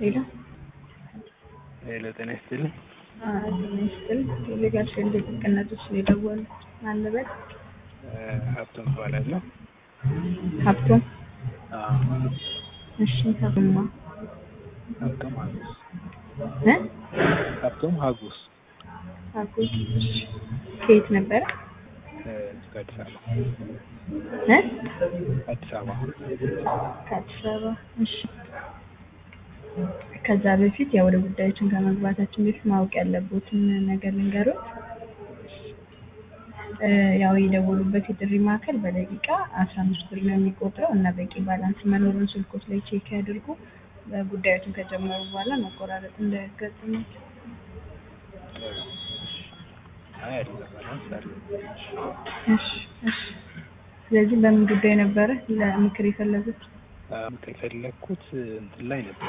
ሄሎ ሄሎ ጤና ይስጥልኝ። ጤና ይስጥልኝ። ሌጋሽ እንደ ጥቅነቶች ነው የደወሉት። ማን ልበል? ሀብቶም እባላለሁ። ሀብቶም። አዎ፣ እሺ ሀብቶማ ሀብቶም ሀጉስ እ ሀብቶም ሀጉስ ሀጎስ ከየት ነበረ? እዚህ ከአዲስ አበባ እ አዲስ አበባ ከአዲስ አበባ። እሺ ከዛ በፊት ያው ወደ ጉዳዮችን ከመግባታችን በፊት ማወቅ ያለቦትን ነገር ልንገሩት። እ ያው የደወሉበት የጥሪ ማዕከል በደቂቃ አስራ አምስት ብር ነው የሚቆጥረው እና በቂ ባላንስ መኖሩን ስልኮት ላይ ቼክ ያድርጉ። ጉዳዮችን ከጀመሩ በኋላ መቆራረጥ እንዳያጋጥማቸው። አይ አዲስ አበባ ነው ሳለ እሺ እሺ። ስለዚህ በምን ጉዳይ ነበረ ለምክር የፈለጉት? ምክር የፈለግኩት እንትን ላይ ነበር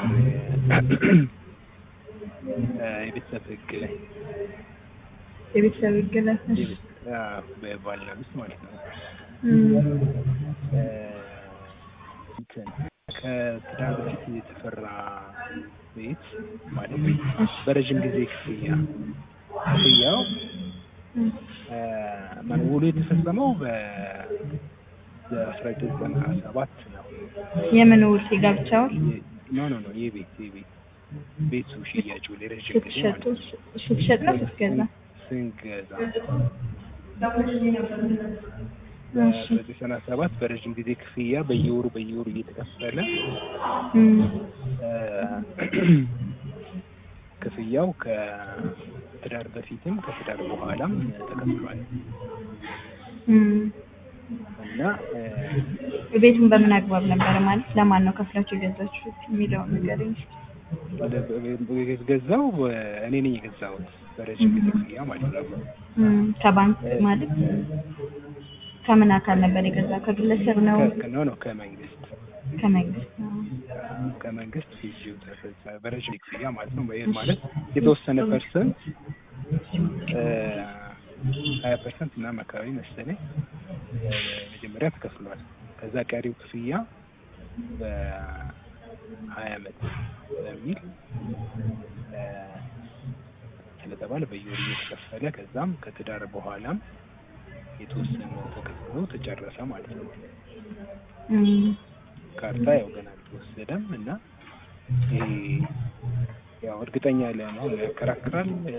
እ የቤተሰብ ህግ ላይ የቤተሰብ ህግ ላይ። እሺ የቤት- አዎ፣ በባልና ሚስት ማለት ነው። እም፣ እ እንትን ከትዳር በፊት የተፈራ ቤት ማለት ነው በረዥም ጊዜ ክፍያ ክፍያው እም፣ እ ማነው ውሉ የተፈጸመው በ በአስራ ዘጠኝ ዘጠና ሰባት ነው። የምን ውል? የጋብቻ ውል? የ- ኖ ኖ ኖ የቤት የቤት ቤቱ ሽያጭ ውል የረዥም ጊዜ ስትሸጡ ማለት ነው። ስትሸጥ ነው ስትገዛ? ስንገዛ እሺ በዘጠና ሰባት በረዥም ጊዜ ክፍያ በየወሩ በየወሩ እየተከፈለ እም፣ እ ክፍያው ከትዳር በፊትም ከትዳር በኋላም ተከፍሏል እም። እና እ ቤቱን በምን አግባብ ነበረ ማለት ለማን ነው ከፍላችሁ የገዛችሁት የሚለውን ንገረኝ እስኪ። የተገዛው እኔ ነኝ የገዛሁት በረዥም ጊዜ ክፍያ ማለት ነው። እም፣ ከባንክ ማለት ከምን አካል ነበር የገዛ? ከግለሰብ ነው? ከ- ኖ ኖ ከመንግስት ከመንግስት ነው? ከመንግስት ፊዚው ተፈጸ በረዥም ጊዜ ክፍያ ማለት ነው። ይህ ማለት የተወሰነ ፐርሰንት ሀያ ፐርሰንት ምናምን አካባቢ መሰለኝ እ መጀመሪያ ተከፍሏል። ከዛ ቀሪው ክፍያ በሀያ አመት በሚል እ ስለተባለ በየወሩ እየተከፈለ ከዛም ከትዳር በኋላም የተወሰነ ተከፍሎ ተጨረሰ ማለት ነው። እም፣ ካርታ ያው ገና አልተወሰደም እና ይሄ ያው እርግጠኛ ለመሆን ያከራክራል። እ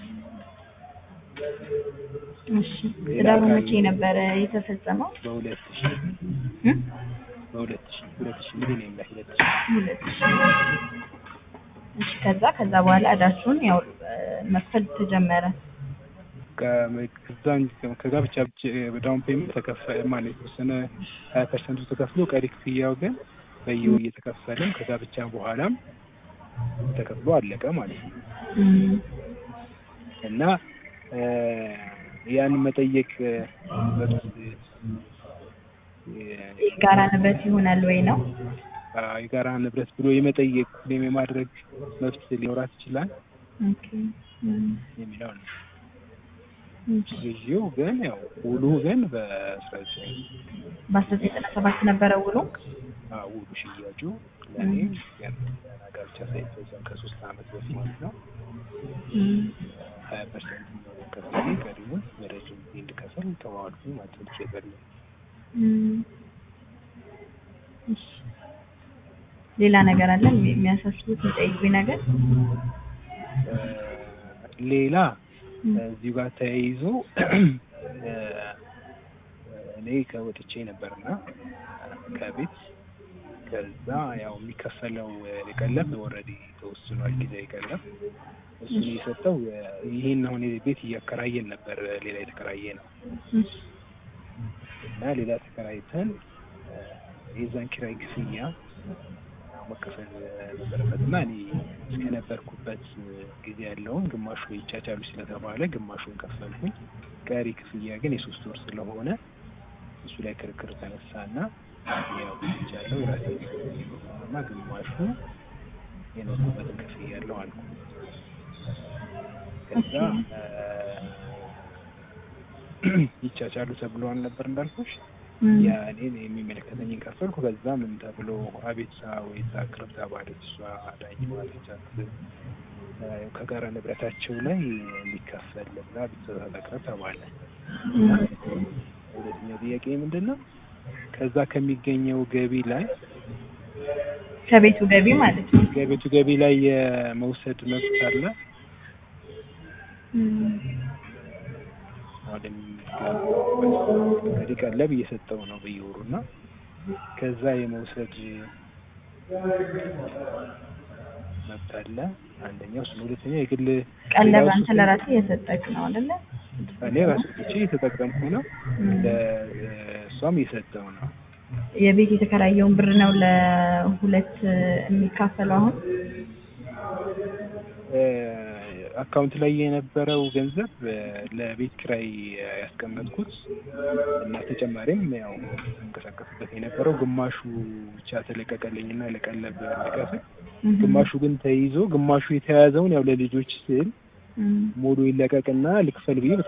እሺ ትዳሩ መቼ ነበረ የተፈጸመው? በሁለት ሺ እም? በሁለት ሺ ሁለት ሺ ሚሊኒየም ላይ ሁለት ሺ ሁለት ሺህ እሺ ከዛ ከዛ በኋላ እዳችሁን ያው እ መክፈል ተጀመረ። ከ- ከዛን ከጋብቻ ብቻ ዳውን ፔመንት ተከፈ ማለት የተወሰነ ሀያ ፐርሰንቱ ተከፍሎ ቀሪ ክፍያው ግን በየወሩ እየተከፈለም ከጋብቻ በኋላም ተከፍሎ አለቀ ማለት ነው እም፣ እና እ ያንን መጠየቅ እ መብት እ የጋራ ንብረት ይሆናል ወይ ነው? አ- የጋራ ንብረት ብሎ የመጠየቅ ወይም የማድረግ መብት ሊኖራት ይችላል ኦኬ እም፣ የሚለው ነው። እሺ ግዢው ግን ያው ውሉ ግን በአስራ ዘጠኝ በአስራ ዘጠኝ ዘጠና ሰባት ነበረ ውሉ? ውሉ ሽያጩ ለእኔ ገና ጋብቻ ሳይፈጸም ከሶስት አመት በፊት ነው። እም፣ ሀያ ፐርሰንት የሚሆነው ከፍሌ ቀሪውን በረጅም ጊዜ እንድከፍል ተዋዋልኩ ማለት ነው። ሸጠልኝ እም፣ እሺ ሌላ ነገር አለ የሚያሳስቡት የሚጠይቁኝ ነገር? እ ሌላ እም፣ እዚሁ ጋር ተያይዞ እ እኔ ከወጥቼ ነበርና ከቤት ከዛ ያው የሚከፈለው የቀለብ ኦልሬዲ ተወስኗል። ጊዜያዊ ቀለብ እሱን የሰጠው ይህን አሁን ቤት እያከራየን ነበር። ሌላ የተከራየ ነው እሺ እና ሌላ ተከራይተን እ የዛን ኪራይ ክፍያ መከፈል ነበረበት እና እኔ እስከነበርኩበት ጊዜ ያለውን ግማሹ ይቻቻሉ ስለተባለ ግማሹን ከፈልኩኝ። ቀሪ ክፍያ ግን የሶስት ወር ስለሆነ እሱ ላይ ክርክር ተነሳና ያው ያለው የራሴ እና ግማሹ የኖርኩበትን ክፍያ ያለው አልኩ። ከዛ እ ይቻቻሉ ተብለዋል ነበር እንዳልኩሽ እም፣ ያ እኔን የሚመለከተኝን ከፈልኩ። ከዛ ምን ተብሎ አቤቱታ ወይ ታቅርብ ተባለች። እሷ ዳኝ ማለቻት ከጋራ ንብረታቸው ላይ እንዲከፈል ብላ አቤቱታ ታቅርብ ተባለ። እም፣ ሁለተኛው ጥያቄ ምንድን ነው? ከዛ ከሚገኘው ገቢ ላይ ከቤቱ ገቢ ማለት ነው። ከቤቱ ገቢ ላይ የመውሰድ መብት አለ። እም፣ አሁን እንግዲህ ቀለብ እየሰጠው ነው በየወሩ እና ከዛ የመውሰድ መብት አለ። አንደኛው እሱ ነው። ሁለተኛ የግል ቀለብ ሌላው አንተ እሱ- ለራስህ እየሰጠክ ነው አይደለ? እኔ ራሱ ብቻ እየተጠቀምኩ ነው፣ እም። ለእሷም እየሰጠው ነው። የቤት የተከራየውን ብር ነው ለሁለት የሚካፈለው አሁን እ፣ አካውንት ላይ የነበረው ገንዘብ እ፣ ለቤት ኪራይ ያስቀመጥኩት እና ተጨማሪም ያው እንቀሳቀስበት የነበረው ግማሹ ብቻ ተለቀቀልኝ እና ለቀለብ እንድከፍል፣ እም፣ ግማሹ ግን ተይዞ ግማሹ የተያዘውን ያው ለልጆች ስል እም። ሙሉ ይለቀቅና ልክፈል ብዬ